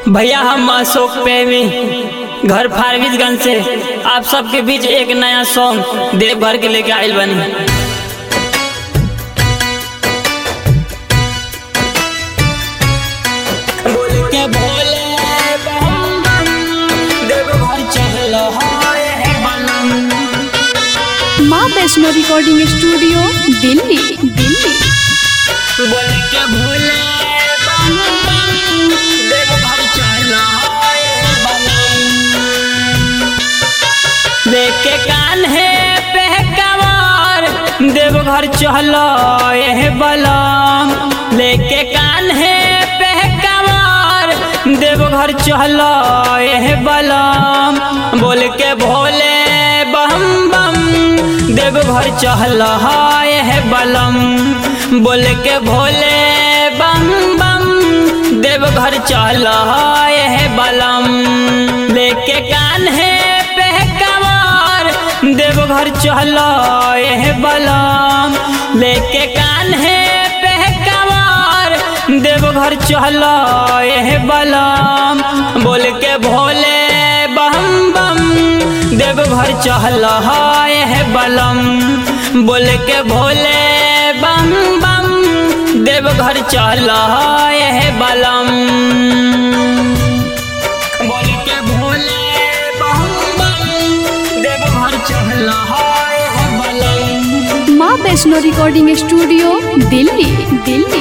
भैया हम अशोक प्रेमी घर फारबिसगंज से आप सबके बीच एक नया सॉन्ग देवभर के लेके आयल बनी बोल के भोले बम बम, देवघर चल हाय बनम। माँ वैष्णो रिकॉर्डिंग स्टूडियो दिल्ली दिल्ली बोल के भोले बम बम, देवघर चल हाय बनम। लेके कान है पे कवार देवघर चलो ये बलम लेके कान है पे कवार देवघर चलो ये बलम बोल के भोले बम बम देवघर चल ये बलम बोल के भोले बम बम देवघर चल ये बलम लेके कान है पे कवार देवघर चलो ये बलम लेके कान है पे कवार देवघर चलो ये बलम बोल के भोले बम बम देवघर चल ये बलम बोल के भोले बम बम देवघर चल ये बलम बोल के भोले बम बम देवघर चल ये बलम माँ वैष्णो रिकॉर्डिंग स्टूडियो दिल्ली दिल्ली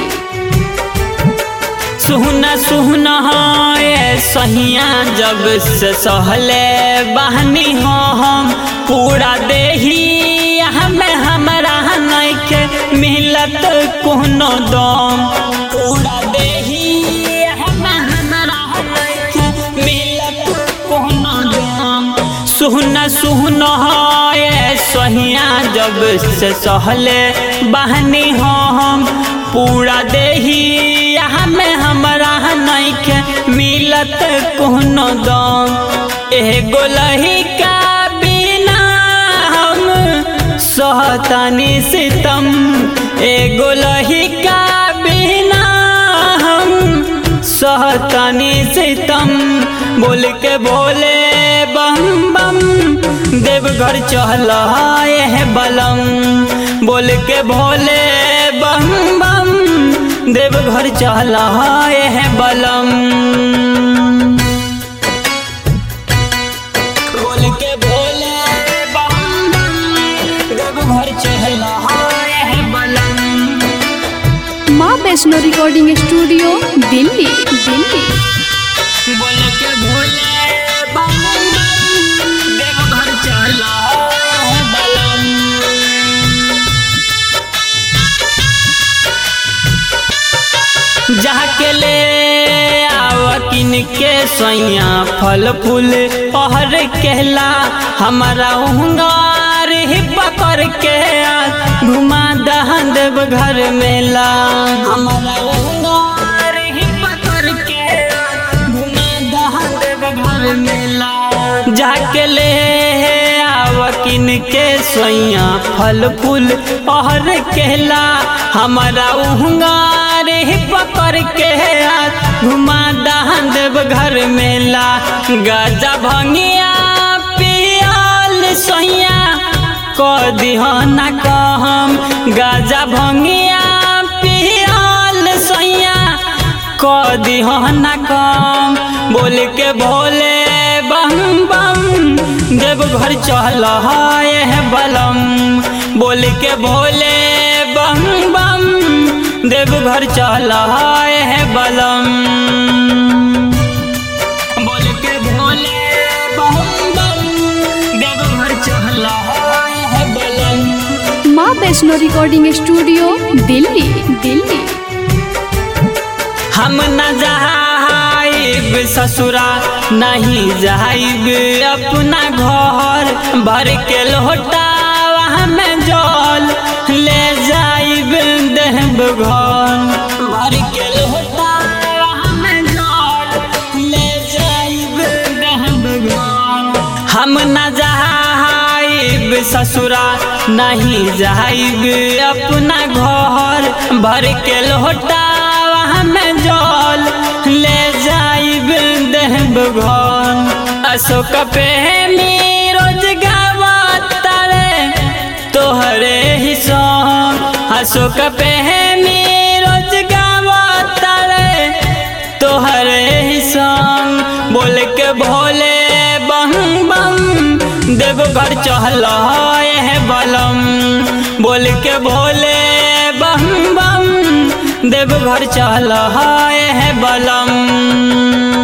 सुहना सुहना ये सहिया जब से सहले बहनी हो हम पूरा देही हमें हमरा नइखे मिलत कोनो दम पूरा देही हमें हमरा नइखे मिलत कोनो दम सुहना सुहना ये सहिया जब से सहले बहनी हो हम पूरा देही हमें हमरा नइखे मिलत कोनो दम एगो लहिका बिना हम सहतानी सितम एगो लहिका बिना हम सहतानी सितम बोल के बोले बम बम देवघर चल ये बलम बोल के भोले बम बम देवघर चल ये बलम बोल के भोले बम बम देवघर चल ये बलम माँ वैष्णो रिकॉर्डिंग स्टूडियो दिल्ली दिल्ली बोल के भोले बम बम देवघर चल ये बलम जाके ले आव किन के सैया फल फूल पहर कहला हमारा उंगार ही पकड़ के आ घुमा दहन देव घर मेला हमारा उंगार ही पकड़ के आ घुमा दहन देव घर मेला जाके ले आव किन के सोइया फल फूल पहर कहला हमारा उहंगार ही पकड़ के हाथ घुमा दहन देव घर मेला गाजा भंगिया पियाल सोइया क दिहना कहम गाजा भंगिया पियाल सोइया क दिहना कम बोल के भोले बम बम देवघर चल ये बलम बोल के भोले बम बम देवघर चल ये बलम बोल के भोले बम बम देवघर चल ये बलम माँ वैष्णो रिकॉर्डिंग स्टूडियो दिल्ली दिल्ली हम न जाइब ससुरा नहीं जाइब अपना घर भर के लोटा में जल ले जाइब देव घर भर के लोटा में जल ले जाइब देव घर हम न जाइब ससुरा नहीं जाइब अपना घर भर के लोटा में जल ले जाइब देवघर अशोक प्रेमी रोज गावता रे तोहरे ही सॉन्ग अशोक प्रेमी रोज गावता रे तोहरे ही सॉन्ग बोल के भोले बम बम देवघर चहल है बलम बोल के भोले बम बम देवघर चहल है बलम